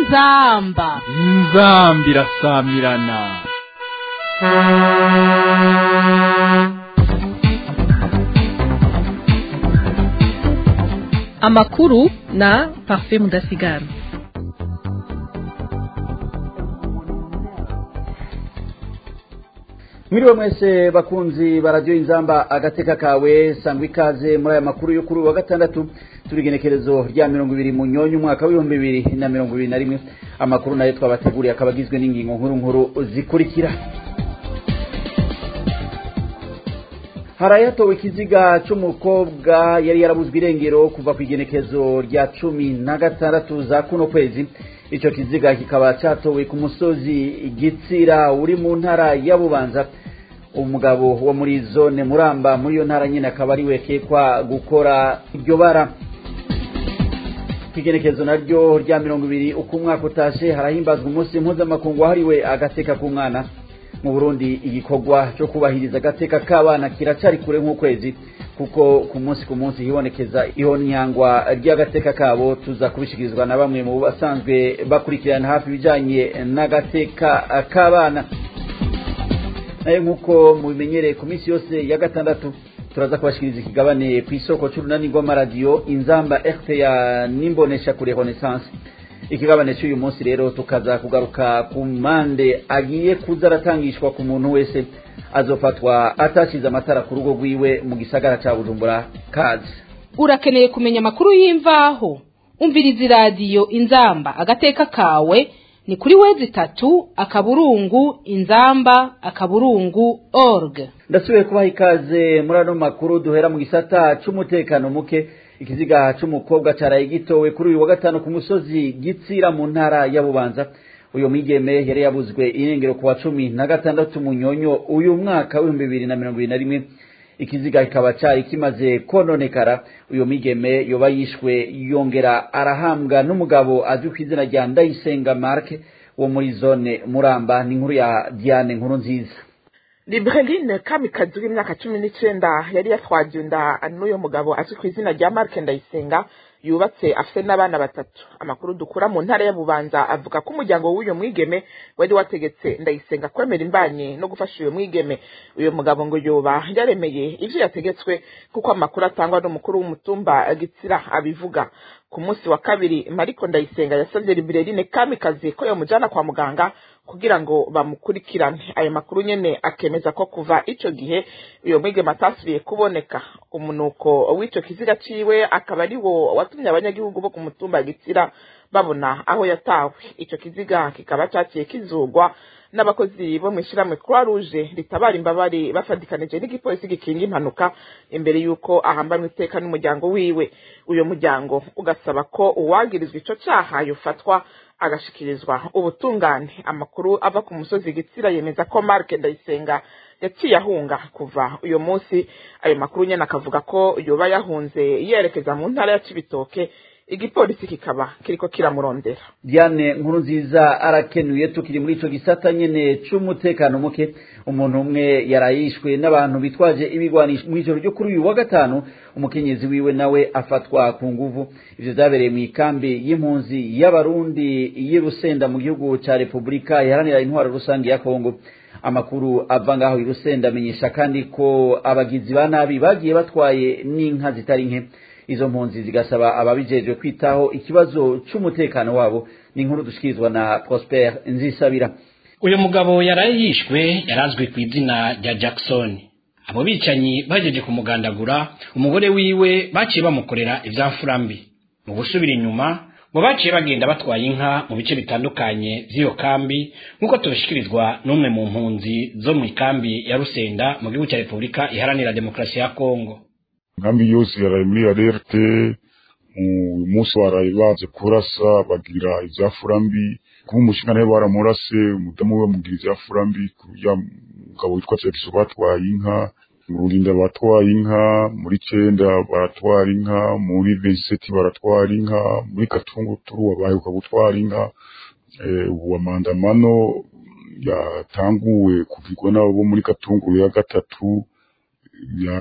inzamba inzambi irasamirana amakuru na parfait mudasigara mwiriwe mwese bakunzi baradiyo inzamba agateka kawe sangwa ikaze muri aya makuru yo kuri uyu wa gatandatu turi igenekerezo rya mirongo ibiri mu nyonyo umwaka w'ibihumbi bibiri na mirongo ibiri na rimwe amakuru nayo twabateguriye akaba agizwe n'ingingo nkuru nkuru zikurikira harayatowe ikiziga cy'umukobwa yari yarabuzwe irengero kuva ku igenekezo rya cumi na gatandatu za kuno kwezi icyo kiziga kikaba cyatowe ku musozi gitsira uri mu ntara ya bubanza umugabo wo muri zone muramba muri iyo ntara nyine akaba ari wekekwa gukora iryo bara igenekezo naryo rya mirongo ibiri uko umwaka utashe harahimbazwa umunsi mpuzamakungu wahariwe agateka k'umwana mu burundi igikorwa cyo kubahiriza agateka k'abana kiracari kure nk'ukwezi kuko ku munsi ku munsi hibonekeza ihonyangwa ry'agateka kabo tuza kubishikirizwa na bamwe mu basanzwe bakurikirana hafi ibijanye n'agateka k'abana nayo nk'uko mubimenyereye ku minsi yose ya gatandatu turaza kubashikiriza ikigabane ku isoko c'urunani rw'amaradiyo inzamba rta n'imbonesha kure renaissance ikigabane cy'uyu munsi rero tukaza kugaruka ku mpande agiye kuza aratangishwa ku muntu wese azofatwa atashize amatara ku rugo rwiwe mu gisagara cya bujumbura kazi urakeneye kumenya amakuru y'imvaho umviriza iradiyo inzamba agateka kawe ni kuri wezi itatu akaburungu inzamba akaburungu org ndasubiye kubaha ikaze muri ano makuru duhera mu gisata cy'umutekano muke ikiziga cy'umukobwa cyaraye gitowe kuri uyu wa gatanu ku musozi gitsira mu ntara ya bubanza uyu mwigeme yari yabuzwe irengero ku wa cumi na gatandatu munyonyo uyu mwaka w'ibihumbi bibiri na mirongo ibiri na rimwe ikiziga kikaba cyari kimaze kononekara uyu mwigeme yoba yishwe yongera arahambwa n'umugabo azwi ku izina rya ndayisenga marke wo muri zone muramba ni inkuru ya diane nkuru nziza Libreline Kamikazi w'imyaka cumi n'icenda yari yatwaje inda n'uyo mugabo azwi ku izina rya Mark Ndayisenga yubatse afise n'abana batatu amakuru dukura mu ntara ya Bubanza avuga ko umuryango w'uyo mwigeme wari wategetse Ndayisenga kwemera imbanye no gufasha uyo mwigeme uyo mugabo ngo yoba yaremeye ivyo yategetswe kuko amakuru atangwa n'umukuru w'umutumba Gitsira abivuga ku munsi wa kabiri Mariko Ndayisenga yasavye Libreline Kamikazi ko yomujana kwa muganga kugira ngo bamukurikirane ayo makuru nyene akemeza ko kuva ico gihe uyo mwigeme atasubiye kuboneka umunuko w'ico kiziga ciwe akaba ari wo watumye abanyagihugu bo ku mutumba gitsira babona aho yatawe ico kiziga kikaba caciye kizugwa n'abakozi bo mw'ishirahamwe croix rouge ritabara imbabare bafadikanije n'igipolisi gikinga impanuka imbere y'uko ahambanwa iteka n'umuryango wiwe uyo muryango ugasaba ko uwagirizwa ico caha yofatwa agashikirizwa ubutungane amakuru ava ku musozi gitsira yemeza ko Mark Ndayisenga yaciye ahunga kuva uyo munsi ayo makuru nyene akavuga ko yoba yahunze yerekeza mu ntara ya Cibitoke igipolisi kikaba kiriko kiramurondera diane nkuru nziza arakenuye tukiri muri ico gisata nyene c'umutekano muke umuntu umwe yarayishwe n'abantu bitwaje ibigwanisho mw'ijoro ryo kuri uyu wa gatanu umukenyezi wiwe nawe afatwa ku nguvu ivyo vyabereye mw'ikambi y'impunzi y'abarundi y'i rusenda mu gihugu ca repubulika iharanira intwaro rusange ya kongo amakuru ava ngaho i rusenda amenyesha kandi ko abagizi ba nabi bagiye batwaye n'inka zitari nke izo mpunzi zigasaba ababijejwe kwitaho ikibazo c'umutekano wabo ni inkuru dushikirizwa na Prosper Nzisabira uyu mugabo yaraye yishwe yarazwi ku izina rya Jackson abo bicanyi bageje kumugandagura umugore wiwe baciye bamukorera ivyamfurambi mu gusubira inyuma ngo baciye bagenda batwaye inka mu bice bitandukanye vy'iyo kambi nk'uko tubishikirizwa n'umwe mu mpunzi zo mu ikambi ya Rusenda mu gihugu cya Repubulika iharanira demokarasi ya Kongo nkambi yose yaraye muri alerte umunsi waraye baze kurasa bagira ivyafurambi kuba umushinga nawe baramurase umudamu we bamugira ivyafurambi kurya mugabo witwa Jackson batwaye inka mu Rurinda batwaye inka muri Cenda baratwara inka muri Veseti baratwara inka muri Katunguturu baheruka gutwara inka ubu amandamano yatanguwe kuvigwa n'abo bo muri Katunguru ya gatatu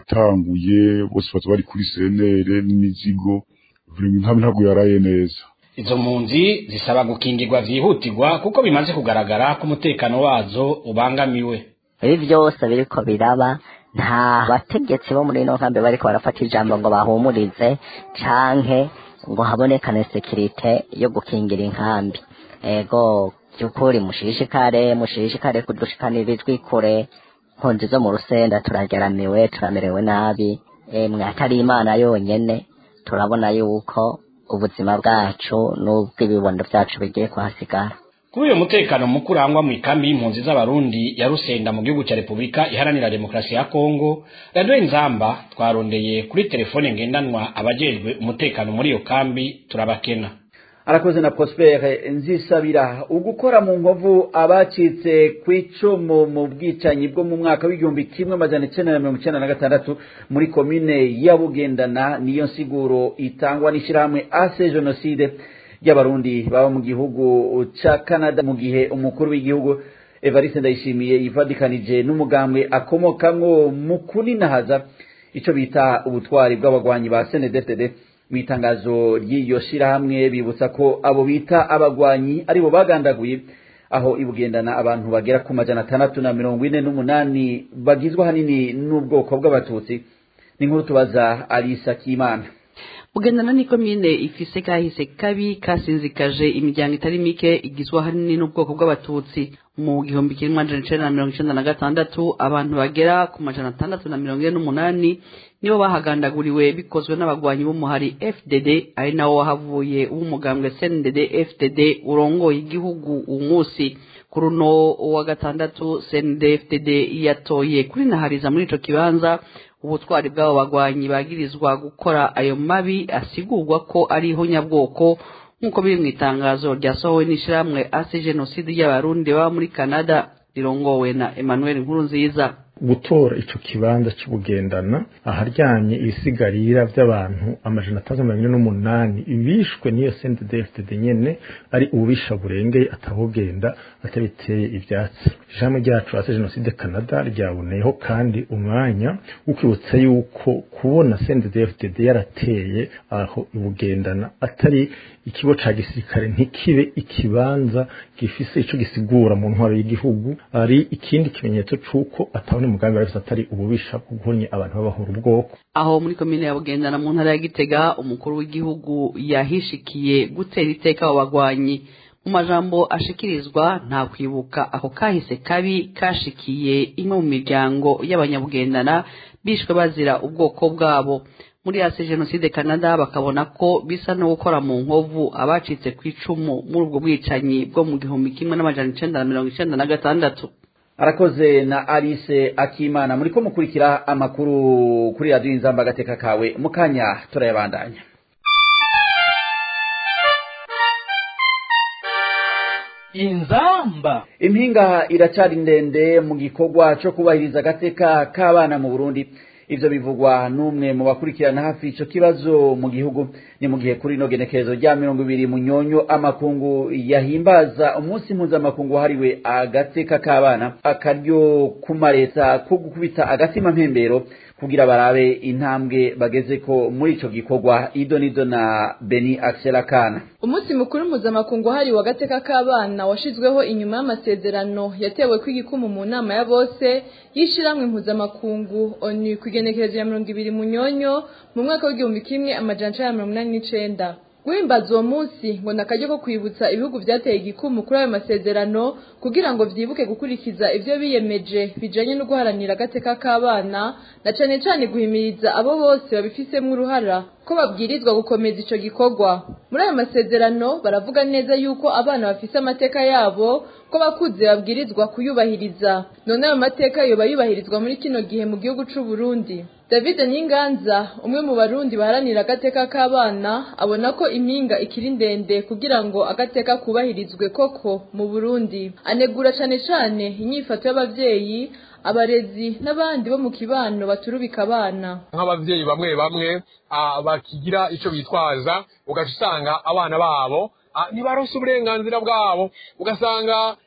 yatanguye bose baza bari kuri senere n'imizigo buri nkambi ntabwo yaraye neza izo mpunzi zisaba gukingirwa vyihutirwa kuko bimaze kugaragara ko umutekano wazo ubangamiwe ibi byose biriko biraba nta bategetsi bo muri ino nkambi bariko barafata ijambo ngo bahumurize canke ngo habonekane sekirite yo gukingira inkambi ego by'ukuri mushishikare mushishikare kudushikanira ijwi kure mpunzi zo mu rusenda turageramiwe turamerewe nabi emwe atari imana yonyene turabona yuko ubuzima bwacu n'ubw'ibibondo byacu bigiye kuhasigara kuri uyu mutekano muke urangwa mu ikambi y'impunzi z'abarundi ya rusenda mu gihugu cya repubulika iharanira demokarasi ya kongo radiyo inzamba twarondeye kuri telefone ngendanwa abajejwe umutekano muri iyo kambi turabakena arakoze na prospere nzisabira ugukora mu nkovu abacitse ku icumu mu bwicanyi bwo mu mwaka w'igihumbi kimwe amajana icenda na mirongo icenda na gatandatu muri komine ya bugendana niyo nsiguro itangwa n'ishyirahamwe ase jenoside ry'abarundi baba mu gihugu ca canada mu gihe umukuru w'igihugu evariste ndayishimiye yivadikanije n'umugambwe akomokamwo mu kuninahaza ico bita ubutwari bw'abagwanyi ba snedfdd mu itangazo ry'iyo shirahamwe bibutsa ko abo bita abagwanyi aribo bagandaguye aho ibugendana abantu bagera ku majana atandatu na mirongo ine n'umunani bagizwe ahanini n'ubwoko bw'abatutsi ni nkuru tubaza alisa kimana bugendana ni komine ifise kahise kabi kasinzikaje imiryango itari mike igizwe ahanini n'ubwoko bw'abatutsi mu gihumbi kimwe amajana icenda na mirongo icenda na gatandatu abantu bagera ku majana atandatu na mirongo ine n'umunani nibo bahagandaguriwe bikozwe n'abagwanyi b'umuhari fdd ari nawo wahavuye w'umugambwe cndd fdd urongoye igihugu uwu munsi kuri uno wa gatandatu cndd fdd yatoye kuri nahariza muri ico kibanza ubutwari bw'abo bagwanyi bagirizwa gukora ayo mabi asigurwa ko ari ihonyabwoko nk'uko biri mu itangazo ryasohowe n'ishyirahamwe ase jenoside y'abarundi baba muri canada rirongowe na emmanuel nkurunziza gutora ico kibanza cy'ubugendana aharyanye ibisigarira by'abantu amajana atandatu mirongo ine n'umunani bishwe n'iyo CNDD-FDD nyene ari ububisha burengeye atabugenda atabiteye ivyatsi ijambo ryacu ase jenoside canada ryaboneyeho kandi umwanya wo kwibutsa yuko kubona CNDD-FDD yarateye aho ibugendana atari ikigo ca gisirikare ntikibe ikibanza gifise ico gisigura mu ntwaro y'igihugu ari ikindi kimenyetso c'uko atabona umugambi wari atari ububisha bwo guhonya abantu babahura ubwoko aho muri komine ya bugendana mu ntara ya gitega umukuru w'igihugu yahishikiye gutera iteka abo bagwanyi mu majambo ashikirizwa nta kwibuka ako kahise kabi kashikiye imwe mu miryango y'abanyabugendana bishwe bazira ubwoko bwabo muri ase jenoside canada bakabona ko bisa no gukora mu nkovu abacitse ku icumu muri ubwo bwicanyi bwo mu gihumbi kimwe n'amajana icenda na mirongo icenda na gatandatu arakoze na alice akimana muri ko mukurikira amakuru kuri radiyo inzamba agateka kawe mu kanya turayabandanya inzamba impinga iracari ndende mu gikorwa co kubahiriza agateka k'abana mu burundi ivyo bivugwa n'umwe mu bakurikirana hafi ico kibazo mu gihugu ni mu gihe kuri ino genekerezo rya mirongo ibiri munyonyo amakungu yahimbaza umunsi mpuzamakungu wahariwe agateka k'abana akaryo kumareta ko gukubita agatima mpembero kugira barabe intambwe bagezeko muri ico gikorwa ido nido na beni axela kana umunsi mukuru mpuzamakungu wahariwe agateka k'abana washizweho inyuma y'amasezerano yatewe kw'igikumu mu nama ya bose y'ishiramwe mpuzamakungu onu ku igenekerezo ya mirongo ibiri munyonyo mu mwaka w'igihumbi kimwe amajana icenda na mirongo inani n'icenda guhimbaza uwo munsi ngo ni akaryo ko kwibutsa ibihugu byateye igikumu kuri ayo masezerano kugira ngo vyibuke gukurikiza ivyo biyemeje bijanye no guharanira agateka k'abana na cane cane guhimiriza abo bose babifisemwo uruhara ko babwirizwa gukomeza ico gikorwa muri ayo masezerano baravuga neza yuko abana bafise amateka yabo ko bakuze babwirizwa kuyubahiriza none ayo mateka yoba yubahirizwa muri kino gihe mu gihugu c'u Burundi David Nyinganza umwe mu barundi baharanira agateka k'abana abona ko impinga ikiri ndende kugira ngo agateka kubahirizwe koko mu Burundi anegura cane cane inyifato y'abavyeyi abarezi n'abandi bo mu kibano baturubika abana nk'abavyeyi bamwe bamwe bakigira ico bitwaza ugaca usanga abana babo ntibaronse uburenganzira bwabo ugasanga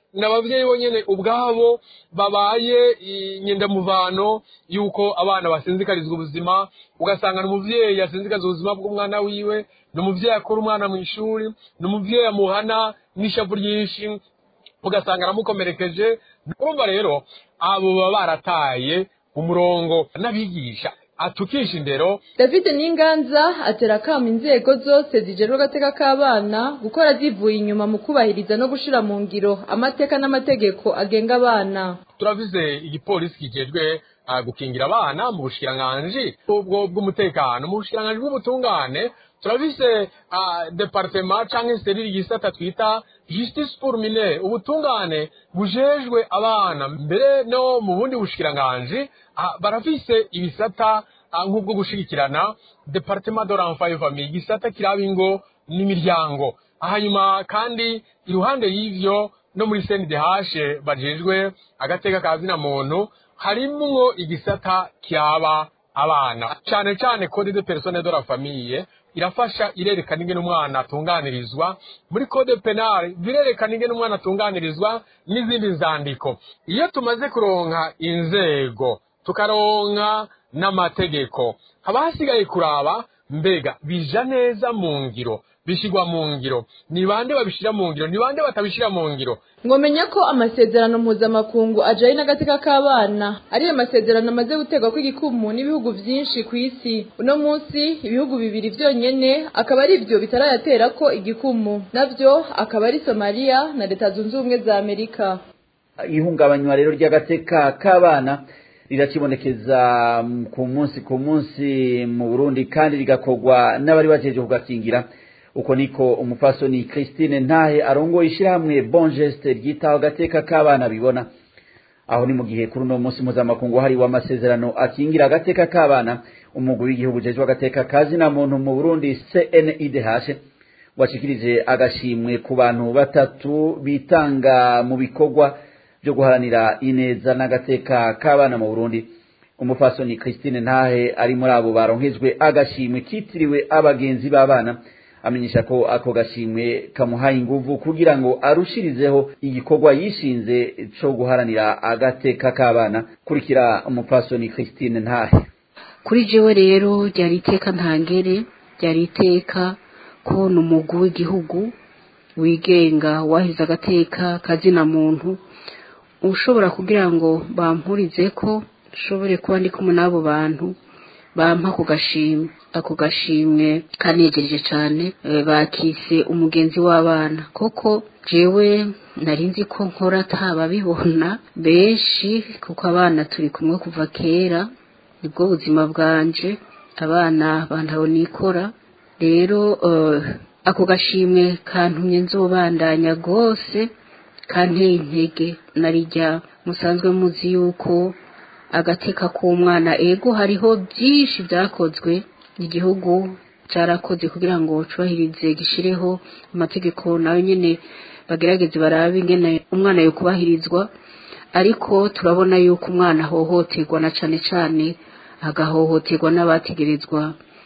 ni ababyeyi bonyine ubwabo babaye inyendamuvano y'uko abana basinzikarizwa ubuzima ugasanga ni umubyeyi yasinzikaza ubuzima bw'umwana wiwe ni umubyeyi akora umwana mu ishuri ni umubyeyi amuhana n'ishavu ryinshi ugasanga aramukomerekeje urumva rero abo baba barataye umurongo n'abigisha atukisha indero david n'inganza atera akamo inzego zose zijerwa agateka k'abana gukora zivuye inyuma mu kubahiriza no gushira mu ngiro amateka n'amategeko agenga abana turavize igipolisi kijejwe uh, gukingira abana mu bushikiranganji ubwo bw'umutekano mu bushikiranganji bw'ubutungane turabise uh, departema canke seriri gisata twita justice pour mine ubutungane bujejwe abana mbere no mu bundi bushikiranganji uh, barafise ibisata uh, nk'ubwo gushigikirana departement de l'enfant et famille igisata kiraba ingo n'imiryango hanyuma kandi iruhande y'ivyo no muri CNDH bajejwe agateka ka zina muntu harimwo igisata kiraba abana cyane cyane code de personne de la famille irafasha irerekana ingene umwana atunganirizwa muri code penal birerekana ingene umwana atunganirizwa n'izindi nzandiko iyo tumaze kuronka inzego tukaronka n'amategeko haba hasigaye kuraba mbega bija neza mu ngiro bishyirwa mu ngiro ni bande babishyira mu ngiro ni bande batabishyira mu ngiro mwamenya ko amasezerano mpuzamakungu ajyanye n'agateka k'abana ariyo masezerano amaze gutegwa kw'igikumu n'ibihugu byinshi ku isi uno munsi ibihugu bibiri byonyine akaba ari byo bitarayatera ko igikumu nabyo akaba ari somaliya na leta zunze ubumwe za amerika ihungabanywa rero ry'agateka k'abana rirakibonekeza ku munsi ku munsi mu burundi kandi rigakorwa n'abari bajeje kugakingira uko niko umupfasoni christine ntahe arongoye ishyirahamwe bon geste ryitaho agateka k'abana bibona aho ni mu gihe kuri uno munsi mpuzamakungu hariwe amasezerano akingira agateka k'abana umugwi w'igihugu ujejwe agateka kazina muntu mu burundi cnidh washikirije agashimwe ku bantu batatu bitanga mu bikorwa byo guharanira ineza n'agateka k'abana mu burundi umupfasoni christine ntahe ari muri abo baronkejwe agashimwe kitiriwe abagenzi b'abana amenyesha ko ako gashimwe kamuhaye inguvu kugira ngo arushirizeho igikorwa yishinze cyo guharanira agateka k'abana kurikira umupfasoni christine ntahe kuri jewe rero ryari iteka ntangere ryari iteka kubona umugwi w'igihugu wigenga wahize agateka kazina muntu ushobora kugira ngo bampurize ko nshobore kuba ndi kumwe n'abo bantu bampa ako gashimwe ako gashimwe kanegereje cyane bakise umugenzi w'abana koko jewe nari nzi ko nkora atababibona benshi kuko abana turi kumwe kuva kera nibwo buzima bwanje abana bantaho nikora rero ako gashimwe kantumye nzobandanya rwose kanteye intege narijya musanzwe muzi yuko agateka k'umwana ego hariho byinshi byakozwe igihugu cyarakoze kugira ngo cyubahirize gishireho amategeko nawe nyine bagerageze barabe ingene umwana yo kubahirizwa ariko turabona yuko umwana ahohoterwa na cyane cyane agahohoterwa n'abategerezwa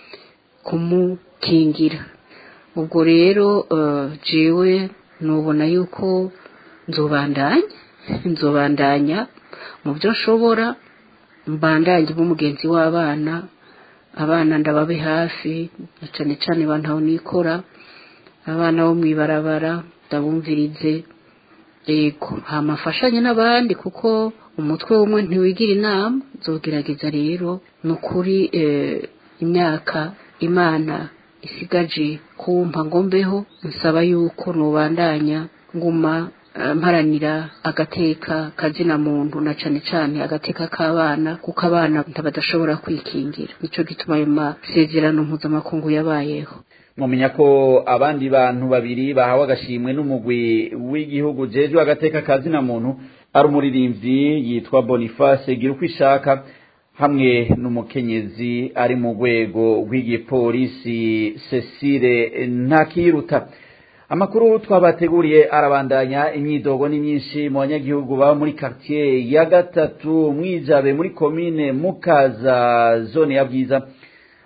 kumukingira ubwo rero jewe nubona yuko nzobandanya nzobandanya mu byo nshobora mbandanye b'umugenzi w'abana abana ndababe hafi cyane cyane bantaho nikora abana bo mu ibarabara ndabumvirize yego hamafashanye n'abandi kuko umutwe w'umwe ntiwigira inama nzogerageza rero ni ukuri imyaka imana isigaje kumpa ngo mbeho nsaba yuko nubandanya nguma mparanira agateka kazina muntu na cane cane agateka k'abana kuko abana badashobora kwikingira nico gituma ayo masezerano mpuzamakungu yabayeho mumenya ko abandi bantu babiri bahawe agashimwe n'umugwi w'igihugu jejwe agateka kazina muntu ari umuririmbyi yitwa boniface gira uko ishaka hamwe n'umukenyezi ari mu rwego rw'igipolisi cecile ntakiruta amakuru twabateguriye arabandanya imyidogo ni myinshi mu banyagihugu baba muri quartier ya gatatu mwijabe muri komine mukaza zone ya bwiza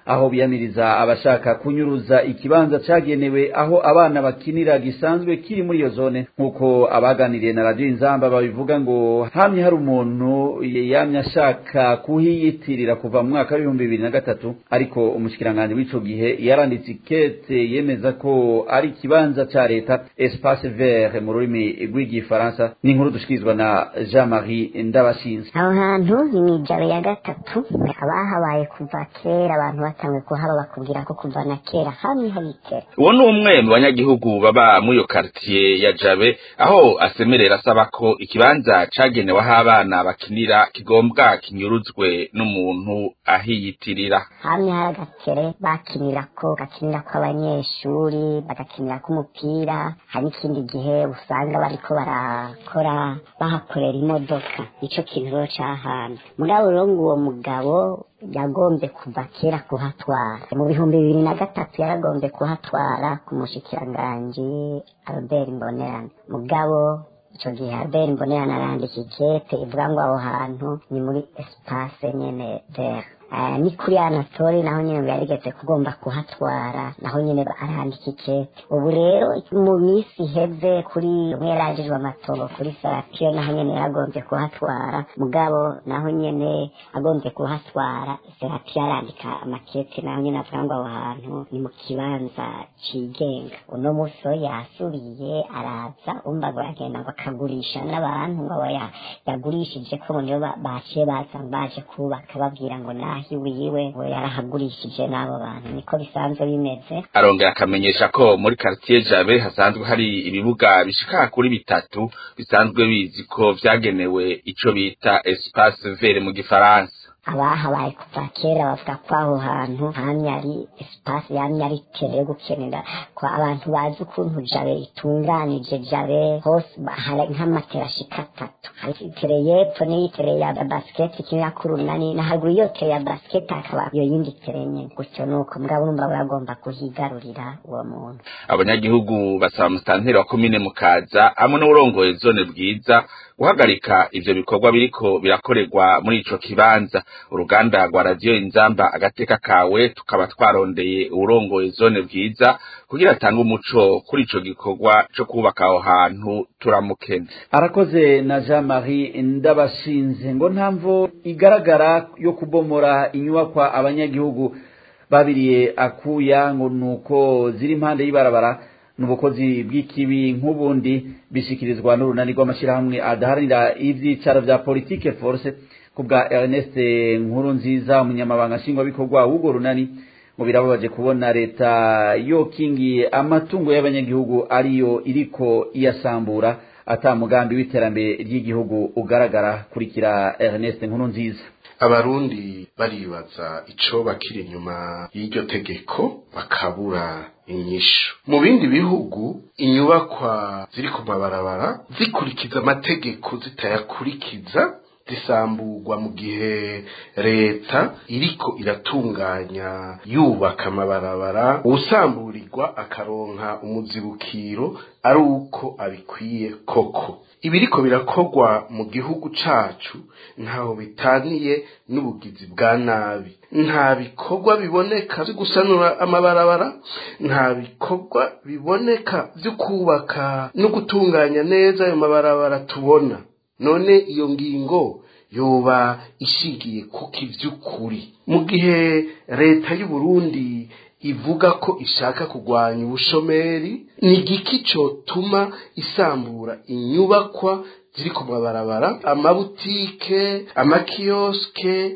aho biyamiriza abashaka kunyuruza ikibanza cagenewe aho abana bakinira gisanzwe kiri muri iyo zone nk'uko abaganiriye na radiyo inzamba babivuga ngo hamye hari umuntu yamye ashaka kuhiyitirira kuva mu mwaka w'ibihumbi bibiri na gatatu ariko umushikiranganji w'ico gihe yaranditse ikete yemeza ko ari ikibanza ca leta espace vert mu rurimi rw'igifaransa ni inkuru dushikirizwa na jean marie ndabashinze aho hantu ni mw'ijoro ya gatatu abahabaye kuva kera abantu batanzwe kuhaba bakubwira ko kuva na kera hamwe habitera uwo ni umwe mu banyagihugu baba muri iyo karitiye ya jabe aho asemerera asaba ko ikibanza cagenewe aho abana bakinira kigombwa kinyuruzwe n'umuntu ahiyitirira hamwe hari agatere bakinirako gakinirako abanyeshuri bagakinirako umupira hari n'ikindi gihe usanga bariko barakora bahakorera imodoka nico kintu rero c'ahantu mugabo rero ngo uwo mugabo yagombye kuva kera kuhatwara mu bihumbi bibiri na gatatu yaragombye kuhatwara ku mushikiranganji albert mbonerane mugabo ico gihe albert mbonerane arandika ikete ivuga ngo aho hantu ni muri espace nyene vert Uh, ni kuri anatori naho nyene ngo yarigeze kugomba kuhatwara naho nyene arandika ikete ubu rero mu minsi iheze kuri umwe yarajijwe amatongo kuri saratiyo naho nyene yaragombye kuhatwara mugabo naho nyene agombye kuhatwara saratiyo arandika amakete naho nyene avuga ngo aho hantu ni mu kibanza cigenga uno musi ho yasubiye araza umva ngo aragenda ngo akagurisha n'abantu ngo aba yagurishije ko ngo nibo baciye baza baje kubaka babwira ngo naho wiwe ngo yarahagurishije n'abo bantu niko bisanzwe bimeze arongera akamenyesha ko muri quartier jabe hasanzwe hari ibibuga bishika kuri bitatu bisanzwe bizi ko vyagenewe ico bita espace vert mu gifaransa abahabaye kuva kera bavuga ko aho hantu hamye ari espace yamye ari tere yo gukenera ko abantu bazi ukuntu jabe itunganije jabe hose hari nk'amatera ashika atatu hari itere y'epfo n'iyitere ya basket ikinira ku runani na haruguru iyo tere ya basket hakaba iyo yindi tere nyene gutyo nuko mugabo urumva buragomba kuhigarurira uwo muntu abanyagihugu basaba musitanteri wa komine mukaza hamwe n'uwurongoye zone bwiza guhagarika ivyo bikorwa biriko birakorerwa muri ico kibanza uruganda rwa radiyo inzamba agateka kawe tukaba twarondeye uwurongoye zone bwiza kugira atange umuco kuri ico gikorwa co kubaka aho hantu turamukene arakoze na jean marie ndabashinze ngo ntamvo igaragara yo kubomora inyubakwa abanyagihugu babiriye akuya ngo nuko ziri impande y'ibarabara n'ubukozi bw'ikibi nk'ubundi bishikirizwa n'urunani rw'amashyirahamwe adaharanira ivyicaro vya politike force kubwa Ernest nkuru nziza umunyamabanga nshingwabikorwa w'urwo runani ngo birababaje kubona leta yokingiye amatungo y'abanyagihugu ariyo iriko iyasambura ata mugambi w'iterambere ry'igihugu ugaragara kurikira Ernest nkuru nziza abarundi baribaza ico bakiri inyuma y'iryo tegeko bakabura inyishu mu bindi bihugu inyubakwa ziri ku mabarabara zikurikiza amategeko zitayakurikiza zisamburwa mu gihe leta iriko iratunganya yubaka amabarabara uwusamburirwa akaronka umuzibukiro ari uko abikwiye koko ibiriko birakorwa mu gihugu cacu ntaho bitaniye n'ubugizi bwa nabi nta bikorwa biboneka vyo gusanura amabarabara nta bikorwa biboneka vyo kubaka no gutunganya neza ayo mabarabara tubona none iyo ngingo yoba ishingiye kuko ivy'ukuri mu gihe leta y'u Burundi ivuga ko ishaka kurwanya ubushomeri ni igiki cotuma isambura inyubakwa ziri ku mabarabara amabutike amakioske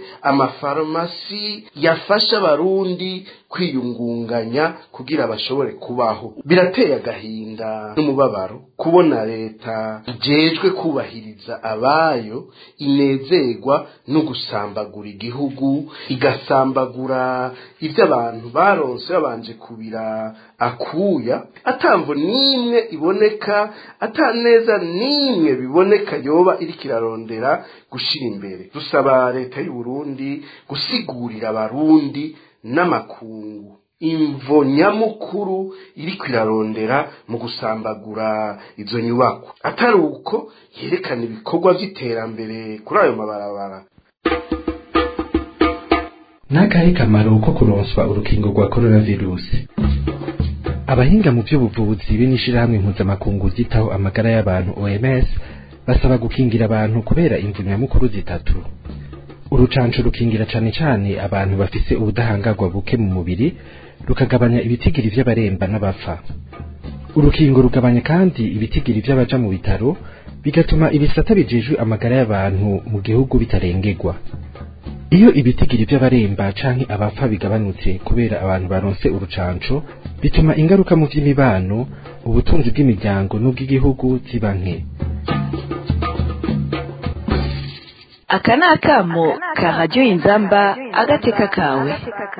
amafarumasi yafasha abarundi kwiyungunganya kugira bashobore kubaho birateye agahinda n'umubabaro kubona leta ijejwe kubahiriza abayo inezerwa no gusambagura igihugu igasambagura ibyo abantu baronse babanje kubira akuya atamvo n'imwe iboneka ataneza n'imwe biboneka yoba iriko irarondera gushira imbere dusaba leta y'u Burundi gusigurira abarundi n'amakungu imvo nyamukuru iriko irarondera mu gusambagura izo nyubako atari uko yerekana ibikorwa vy'iterambere kuri ayo mabarabara n'akahe kamaro ko kuronswa urukingo rwa coronavirusi abahinga mu by'ubuvuzi be n'ishirahamwe mpuzamakungu ryitaho amagara y'abantu OMS basaba gukingira abantu kubera imvu nyamukuru zitatu urucanco rukingira cane cane abantu bafise ubudahangarwa buke mu mubiri rukagabanya ibitigiri vy'abaremba n'abapfa urukingo rugabanya kandi ibitigiri vy'abaja mu bitaro bigatuma ibisata bijejwe amagara y'abantu mu gihugu bitarengerwa iyo ibitigiri vy'abaremba canke abapfa bigabanutse kubera abantu baronse urucanco bituma ingaruka mu vy'imibano ubutunzi bw'imiryango n'ubw'igihugu ziba nke aka ni akamo ka radiyo inzamba agateka kawe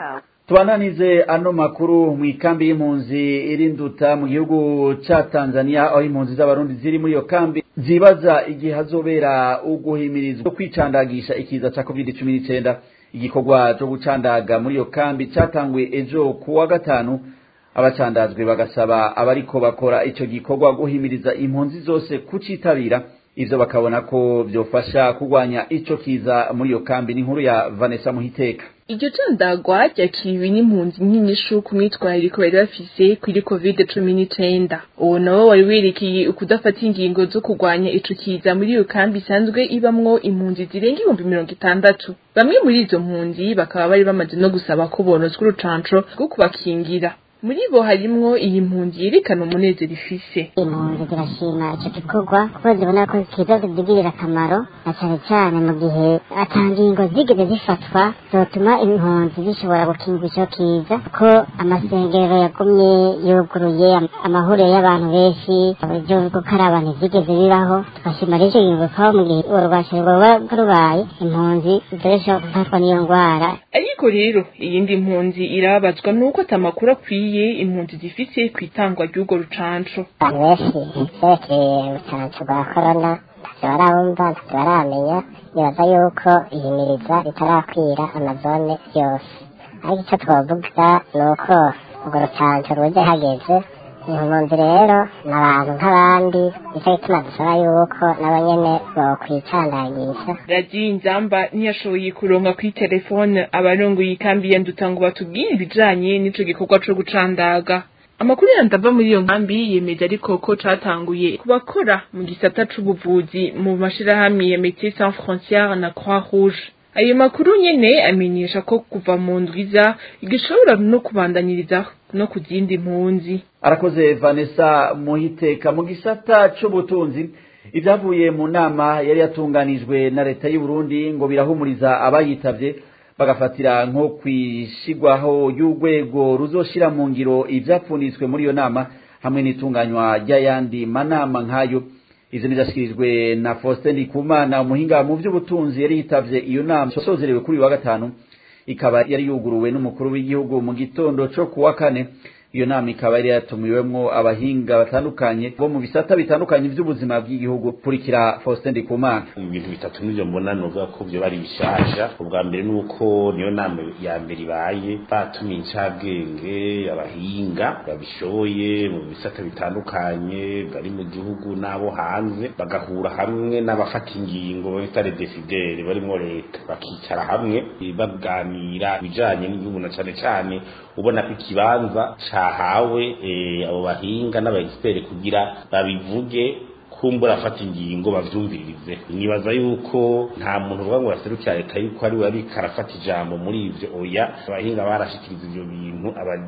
tubananize ano makuru mu ikambi y'impunzi irinduta mu gihugu ca Tanzania aho impunzi z'abarundi ziri muri iyo kambi zibaza igihe hazobera uguhimirizwa kwicandagisha ikiza ca covid cumi n'icenda igikorwa co gucandaga muri iyo kambi catanguye ejo ku wa gatanu abacandazwe bagasaba abariko bakora ico gikorwa guhimiriza impunzi zose kucitabira ivyo bakabona ko vyofasha kurwanya ico kiza muri iyo kambi n'inkuru ya Vanessa Muhiteka iryo candagwa ryakiriwe n'impunzi nyinshi ku myitwarire bari bafise kuri covid cumi n'icenda uwo nawo wari werekeye ukudafata ingingo zo kurwanya ico kiza muri iyo kambi isanzwe ibamwo impunzi zirenga ibihumbi mirongo itandatu bamwe muri izo mpunzi bakaba bari bamaze no gusaba ko bonozwa urucanco rwo kubakingira muri bo harimwo iyi mpunzi yerekana umunezero ifise impunzi zirashima icyo gikorwa kuko zibona ko kiza zigirira akamaro na cyane cyane mu gihe atangingo zigeze zifatwa zotuma impunzi zishobora gukinga icyo kiza ko amasengero yagumye yuguruye amahuriro y'abantu benshi uburyo bwo gukaraba ntizigeze bibaho tugashima rero icyo gikorwa ko mu gihe urwakiro rwaba rubaye impunzi zidashobora gufatwa n'iyo ndwara ariko rero iyindi mpunzi irabazwa nuko atamakuru akwiye impunzi zifise ku itangwa ry'urwo rucanco abantu benshi vyerekeye urucanco rwa korona ntavyo barabumva ntavyo baramenya nibaza yuko ihimiriza ritarakwira amazone yose ariko ico twovuga ni uko urwo rucanco ruje hageze impunzi rero ni abantu nk'abandi nico gituma dusaba yuko nabo nyene bokwicandagisha radiyo inzamba ntiyashoboye kuronka kuri telefone abarongoye ikambi ya nduta ngo batubwire ibijanye n'ico gikorwa co gucandaga amakuru yandi ava muri iyo nkambi yemeje ariko ko catanguye ku bakora mu gisata c'ubuvuzi mu mashirahamwe ya Médecins Sans Frontières na Croix Rouge ayo makuru nyene amenyesha ko kuva mu ndwiza igishobora no kubandaniriza no ku zindi mpunzi arakoze Vanessa Muhiteka mu gisata c'ubutunzi ibyavuye mu nama yari yatunganijwe na leta y'u Burundi ngo birahumuriza abayitavye bagafatira nko kwishigwaho y'urwego ruzoshira mu ngiro ivyapfunitswe muri iyo nama hamwe n'itunganywa ry'ayandi manama nk'ayo ivyo nizashikirijwe na Faustin Ndikumana umuhinga mu vy'ubutunzi yari yitavye iyo nama sozerewe kuri uyu wa gatanu ikaba yari yuguruwe n'umukuru w'igihugu mu gitondo co kuwa kane iyo nama ikaba yari yatumiwemwo abahinga batandukanye bo mu bisata bitandukanye vy'ubuzima bw'igihugu kurikira Faustin Ndikumana ibintu bitatu nivyo mbona novuga ko vyo bari bishasha ubwa mbere nuko niyo nama ya mbere ibaye batumiye incabwenge abahinga babishoboye mu bisata bitandukanye bari mu gihugu n'abo hanze bagahura hamwe n'abafata ingingo bita les décideurs barimwo leta bakicara hamwe baganira ibijanye n'igihugu na cane cane ubona ko ikibanza cahawe abo bahinga n'abaexpert kugira babivuge kumbura afata ingingo bavyumviririze nibaza yuko nta muntu uvuga ngo baserukira leta yuko ari we ariko arafata ijambo muri ivyo oya abahinga barashikiriza ivyo bintu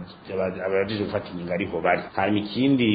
abajije gufata ingingo ariho bari hanyuma ikindi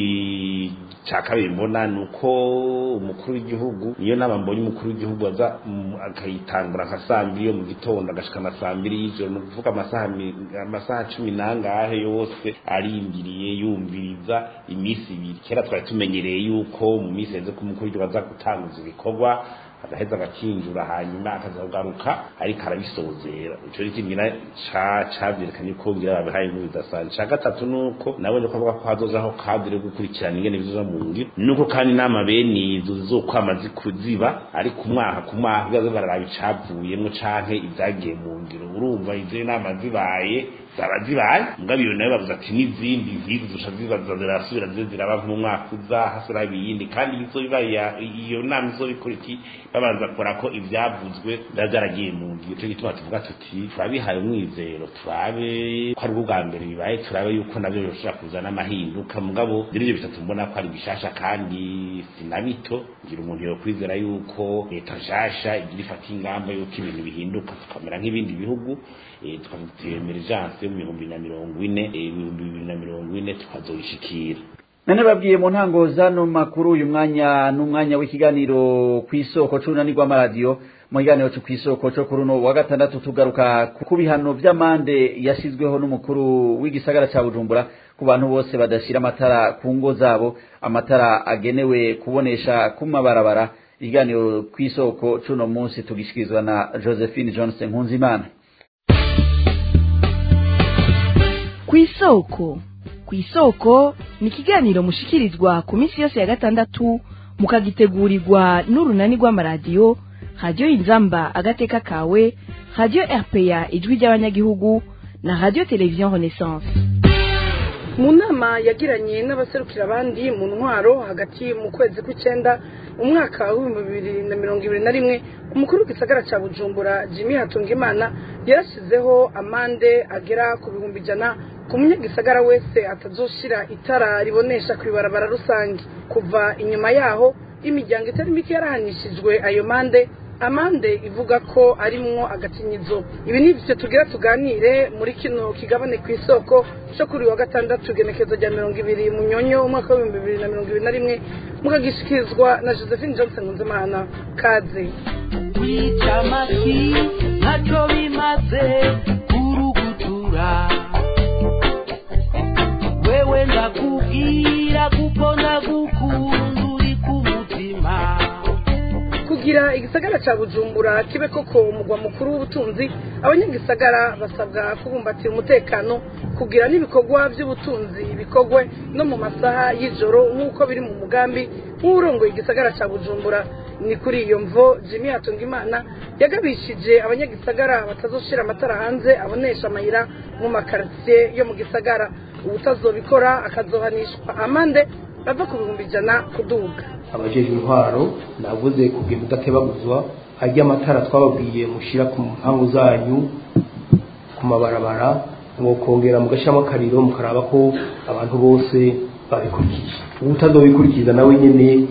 ca kabiri mbona ni uko umukuru w'igihugu niyo nama mbonye umukuru w'igihugu aza akayitangura nka saa mbiri yo mu gitondo agashika na saa mbiri y'ijoro ni ukuvuga amasaha cumi n'angahe yose arindiriye yumviriza iminsi ibiri kera twari tumenyereye yuko mu minsi yeze ko umukuru w'igihugu aza gutanguza ibikorwa agaheza agakinjura hanyuma akazagaruka ariko arabisozera ico ni kimwe cavyerekanye ko ngira babihaye inkuru bidasanzwe ca gatatu nuko nabonye ko avuga ko hazozaho kadire yo gukurikirana ingene bizoza mu ngiro nuko kandi inama bene izo zizokwama zikuziba ariko umwaka ku mwaka bibazo bararaba icavuyemwo canke ivyagiye mu ngiro urumva izo nama zibaye zaba zibaye mugabo iyo nayo bavuze ati n'izindi nk'izi zisha zibaza zirasubira zize ziraba mu mwaka uza hasura ibindi kandi izo bibaye iyo nama izo bikora iki babanza kora ko ivyavuzwe biba vyaragiye mu ngiro ico gituma tuvuga tuti turabihaye umwizero turabe ko ari ubwa mbere bibaye turabe yuko navyo bishobora kuzana amahinduka mugabo ivyo bitatu mbona ko ari bishasha kandi sinabito ngira umuntu yokwizera yuko leta nshasha igira ifata ingamba yuko ibintu bihinduka tukamera nk'ibindi bihugu tukazitira emergence yo mu bihumbi na mirongo ine ibihumbi bibiri na mirongo ine tukazoyishikira nane babwiye mu ntango zano makuru uyu mwanya n'umwanya w'ikiganiro ku isoko c'urunani rw'amaradiyo mu kiganiro cyo ku isoko cyo kuri uno wa gatandatu tugaruka ku bihano vy'amande yashyizweho n'umukuru w'igisagara ca bujumbura ku bantu bose badashira amatara ku ngo zabo amatara agenewe kubonesha ku mabarabara ikiganiro ku isoko c'uno munsi tugishikirizwa na josephine johnson nkunzimana ku isoko ku isoko ni ikiganiro mushikirizwa ku minsi yose ya gatandatu mukagitegurirwa n'urunani rw'amaradiyo radiyo inzamba agateka kawe radiyo rpa ijwi ry'abanyagihugu na radiyo televiziyo renaissance mu nama yagiranye n'abaserukira abandi mu ntwaro hagati mu kwezi kw'icyenda umwaka w'ibihumbi bibiri na mirongo ibiri na rimwe umukuru w'igisagara cya bujumbura jimmy hatungimana yarashyizeho amande agera ku bihumbi ijana ku munyagisagara wese atazoshira itara ribonesha ku ibarabara rusange kuva inyuma yaho imiryango itari mike yarahanishijwe ayo mande amande ivuga ko arimwo agakinyizo ibi ni byo tugira tuganire muri kino kigabane ku isoko cyo kuri wa gatandatu igenekezo rya mirongo ibiri mu nyonyo umwaka w'ibihumbi bibiri na mirongo ibiri na rimwe mukagishikirizwa na josephine johnson nkunzimana kaze kwica amashyi ntacyo bimaze kurugutura wewe ndakubwira kuko ndagukunda uri ku mutima kugira igisagara cya bujumbura kibe koko umugwa mukuru w'ubutunzi abanyagisagara basabwa kubumbatira umutekano kugira n'ibikorwa by'ubutunzi bikorwe no mu masaha y'ijoro nk'uko biri mu mugambi nk'urongoye igisagara cya bujumbura ni kuri iyo mvo jimmy hatungimana yagabishije abanyagisagara batazoshira amatara hanze abonesha amayira mu makaritsiye yo mu gisagara ubutazobikora akazohanishwa amande ava ku bihumbi ijana kuduga abajejwe intwaro navuze kugenda udatebaguzwa hajya amatara twababwiye mushira ku mpangu zanyu ku mabarabara ngo kongera mugashyiramo akariro mukaraba ko abantu bose babikurikije utazobikurikiza nawe nyene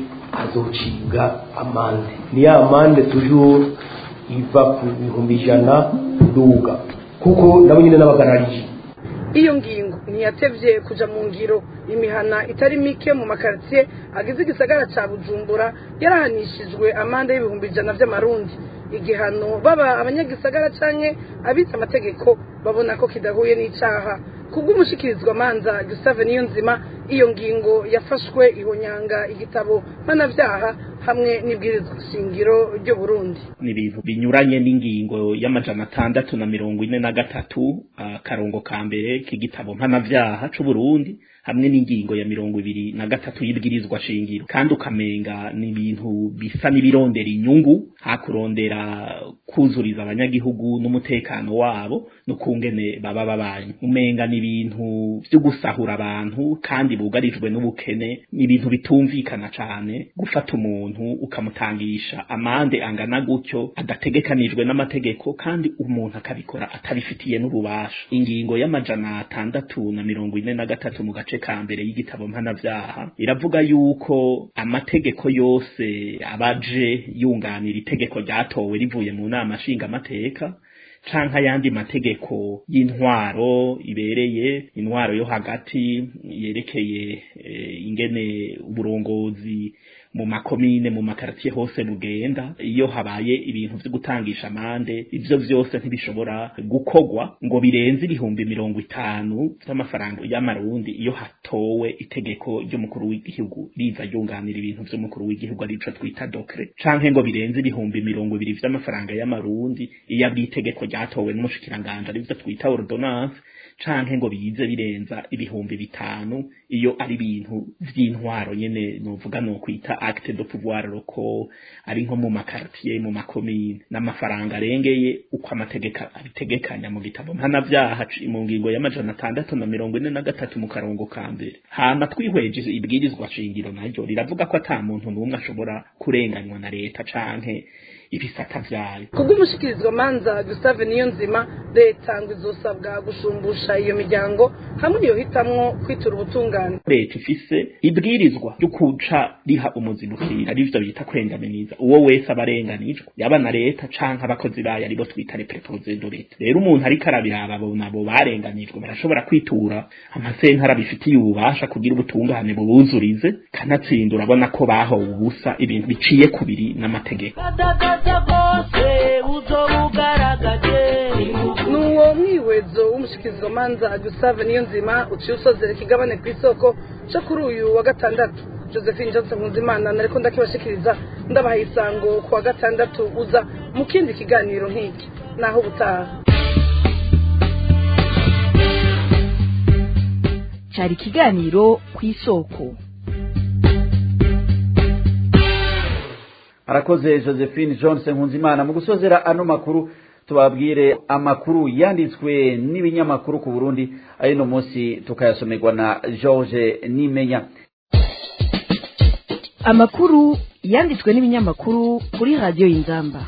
azocibwa amande ni ya amande toujours iva ku bihumbi ijana kuduga kuko nabo nyene n'abagararije iyo ngingo ntiyatevye kuja mu ngiro imihana itari mike mu makaritsiye agize igisagara ca bujumbura yarahanishijwe amande y'ibihumbi ijana vy'amarundi igihano baba abanyagisagara canke abize amategeko babona ko kidahuye n'icaha kubw'umushikirizwa manza Gustave Niyonzima iyo ngingo yafashwe ihonyanga igitabo mpanavyaha hamwe n'ibwirizwa shingiro ryo Burundi ni ibintu binyuranye n'ingingo y'amajana atandatu na mirongo ine na gatatu akarongo ka mbere k'igitabo mpanavyaha c'u Burundi hamwe n'ingingo ya mirongo ibiri na gatatu y'ibwirizwa shingiro kandi ukamenga ni ibintu bisa n'ibirondera inyungu hakurondera kuzuriza abanyagihugu n'umutekano wabo n'ukungene baba babanye umenga ni ibintu vyo gusahura abantu kandi bugarijwe n'ubukene ni ibintu bitumvikana cane gufata umuntu ukamutangisha amande angana gutyo adategekanijwe n'amategeko kandi umuntu akabikora atabifitiye n'ububasha ingingo y'amajana atandatu na mirongo ine na gatatu mu gace ka mbere y'igitabo mpanavyaha iravuga yuko amategeko yose abaje yunganira itegeko ryatowe rivuye mu nama nshingamateka canke ayandi mategeko y'intwaro ibereye intwaro yo hagati yerekeye e, ingene uburongozi mu makomine mu makaratiye hose bugenda iyo habaye ibintu vyo gutangisha amande ivyo vyose ntibishobora gukogwa ngo birenze ibihumbi mirongo itanu vy'amafaranga y'amarundi iyo hatowe itegeko ry'umukuru w'igihugu riza ryunganira ibintu vy'umukuru w'igihugu arico twita dokre canke ngo birenze ibihumbi mirongo ibiri vy'amafaranga y'amarundi iyo ari itegeko ryatowe n'umushikiranganje arivyo twita ordonnance canke ngo bize birenza ibihumbi bitanu iyo ari ibintu vy'intwaro nyene novuga no kwita bita acte de pouvoir loko ari nko mu makartier mu makomine n'amafaranga arengeye uko amategeko abitegekanya mu gitabo mpanavyaha mu ngingo y'amajana atandatu na mirongo ine na gatatu mu karongo ka mbere hama twihweje ibwirizwa shingiro naryo riravuga ko ata muntu n'umwe ashobora kurenganywa na leta canke ibisata vyayo kubw'umushikirizwa manza Gustave Niyonzima leta ngo izosabwa gushumbusha iyo miryango hamwe niyo hitamwo kwitura ubutungane leta ifise ibwirizwa ryo kuca riha umuzinukira arivyo bita kwengaminiza uwo wese aba arenganijwe yaba na leta canke abakozi bayo aribo twita les préposés de leta rero umuntu ariko arabiraba abo nabo barenganijwe barashobora kwitura amasentara bifitiye ububasha kugira ubutungane bubuzurize kanatsinda urabona ko bahowe ubusa ibintu biciye kubiri n'amategeko nuwo mwihwezo w'umushikirizwa manza Gustave Niyonzima uciye usozera ikigabane ku isoko cyo kuri uyu wa gatandatu Josephine Johnson Nkuzimana nariko ndakibashikiriza ndabaha isango ku wa gatandatu uza mu kindi kiganiro nk'iki naho ubutaha cyari ikiganiro ku isoko arakoze josephine johnson nkunzimana mu gusozera ano makuru tubabwire amakuru yanditswe n'ibinyamakuru ku burundi ayino munsi tukayasomerwa na george nimenya amakuru yanditswe n'ibinyamakuru kuri radiyo y'inzamba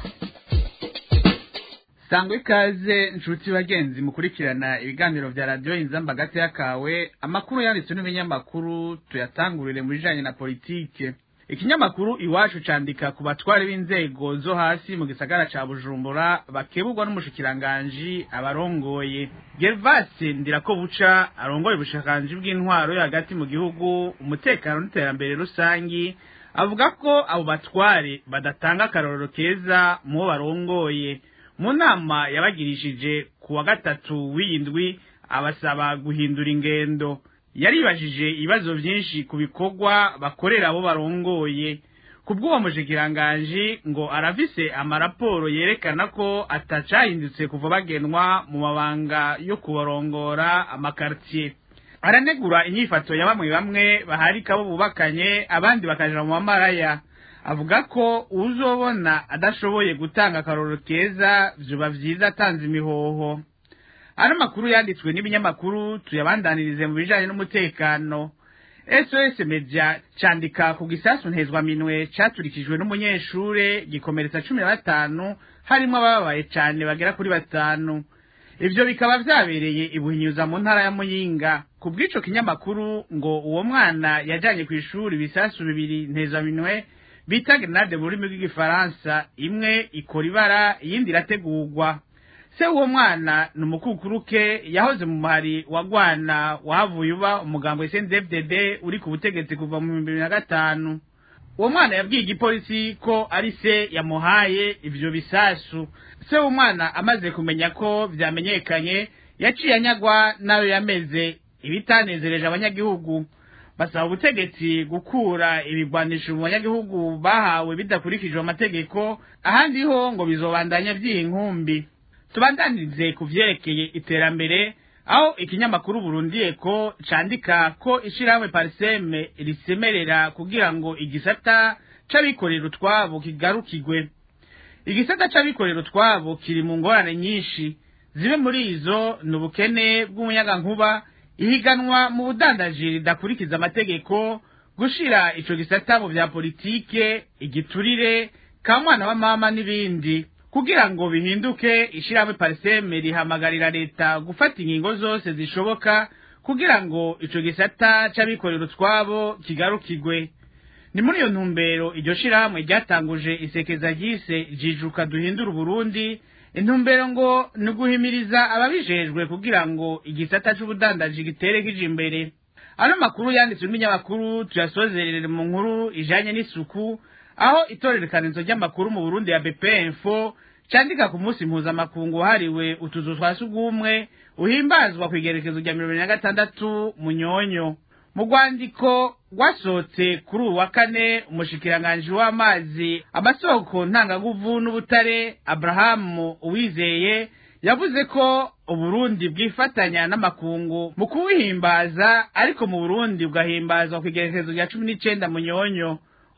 sangwa ikaze inshuti bagenzi mukurikirana ibiganiro vya radiyo inzamba hagati y'akawe amakuru yanditswe n'ibinyamakuru tuyatangurire mu bijanye na politike ikinyamakuru iwacu candika ku batware b'inzego zo hasi mu gisagara ca bujumbura bakeburwa n'umushikiranganji abarongoye gervase ndirakobuca arongoye ubushikiranganji bw'intwaro yo hagati mu gihugu umutekano n'iterambere rusangi avuga ko abo batware badatanga akarorero keza mu bo barongoye mu nama yabagirishije ku wa gatatu w'indwi abasaba guhindura ingendo yaribajije ibibazo byinshi ku bikorwa bakorera abo barongoye ku bw'uwo mushikiranganji ngo arafise amaraporo yerekana ko atacahindutse kuva bagenwa mu mabanga yo kubarongora amakartier aranegura inyifato ya bamwe bamwe baharika bo bubakanye abandi bakaja mu mamaraya avuga ko uzobona adashoboye gutanga akaroro keza vyoba vyiza atanze imihoho ano makuru yanditswe n'ibinyamakuru tuyabandanirize mu bijanye n'umutekano sos media candika ku gisasu ntezwaminwe caturikijwe n'umunyeshure gikomeretsa cumi na batanu harimwo abababaye cane bagera kuri batanu ivyo bikaba vyabereye ibuhinyuza mu ntara ya muyinga ku bw'ico kinyamakuru ngo uwo mwana yajanye kw'ishuri ibisasu bibiri ntezwaminwe bita grenade mu rurimi rw'igifaransa imwe ikora ibara iyindi irategurwa se uwo mwana ni umukukuruke yahoze mu muhari wa gwana wahavuye uba umugambo SNDFDD uri ku butegetsi kuva mu bihumbi bibiri na gatanu uwo mwana yabwiye igipolisi ko ari se yamuhaye ivyo bisasu se w'umwana amaze kumenya ko vyamenyekanye yaciye anyagwa nayo yameze ibitanezereje abanyagihugu basaba ubutegetsi gukura ibigwanisho mu banyagihugu bahawe bidakurikijwe amategeko ahandi ho ngo bizobandanya vy'iyi nkumbi tubandanirize ku vyerekeye iterambere aho ikinyamakuru burundiye ko candika ko ishirahamwe pariseme risemerera kugira ngo igisata c'abikorera utwabo kigarukigwe igisata c'abikorera utwabo kiri mu ngorane nyinshi zibe muri izo ni ubukene bw'umuyagankuba ihiganwa mu budandaji ridakurikiza amategeko gushira ico gisata mu vya politike igiturire ka mwana wa mama n'ibindi kugira ngo bihinduke ishirahamwe pariseme rihamagarira leta gufata ingingo zose zishoboka kugira ngo ico gisata c'abikorera utwabo kigarukigwe ni muri iyo ntumbero iryo shirahamwe ryatanguje isekeza ryise jijuka duhindura uburundi intumbero ngo ni uguhimiriza ababijejwe kugira ngo igisata c'ubudandaji gitere kija imbere ano makuru yanditswe n'ibinyamakuru tuyasozerere mu nkuru ijanye n'isuku aho itorerekanizo ry'amakuru mu burundi ya bp info candika ku munsi mpuzamakungu wahariwe utuzu twa sugumwe uhimbazwa ku igerekezo rya mirongo na gatandatu munyonyo mu rwandiko rwasohotse kuri ubu wa kane umushikiranganji w'amazi amasoko ntangaguvu n'ubutare aburahamu uwizeye yavuze ko uburundi bwifatanya n'amakungu mu kuwuhimbaza ariko mu burundi bugahimbazwa ku igerekezo rya cumi n'icenda munyonyo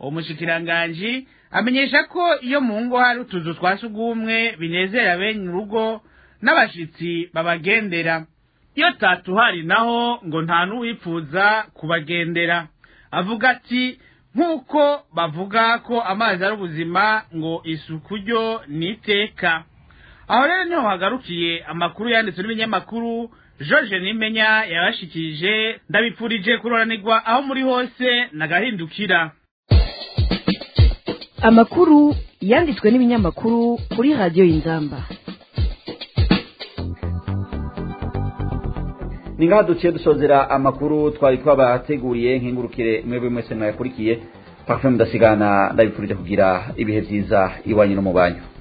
uwo mushikiranganji amenyesha ko iyo mu ngo hari utuzu twa sugumwe binezera bene urugo n'abashitsi babagendera iyo tatuhari naho ngo nta n'uwipfuza kubagendera avuga ati nk'uko bavuga ko amazi ari ubuzima ngo isuku ryo ni iteka aho rero niho hagarukiye amakuru yanditswe n'ibinyamakuru george nimenya yabashikirije ndabipfurije kuroranirwa aho muri hose nagahindukira amakuru yanditswe n'ibinyamakuru kuri radiyo y'inzamba ni ngaha duciye dusozera amakuru twari twabateguriye nk'ingurukire mwebwe mwese mwayakurikiye parfum ndasigana ndabipfurije kugira ibihe byiza iwanyu no mu banyu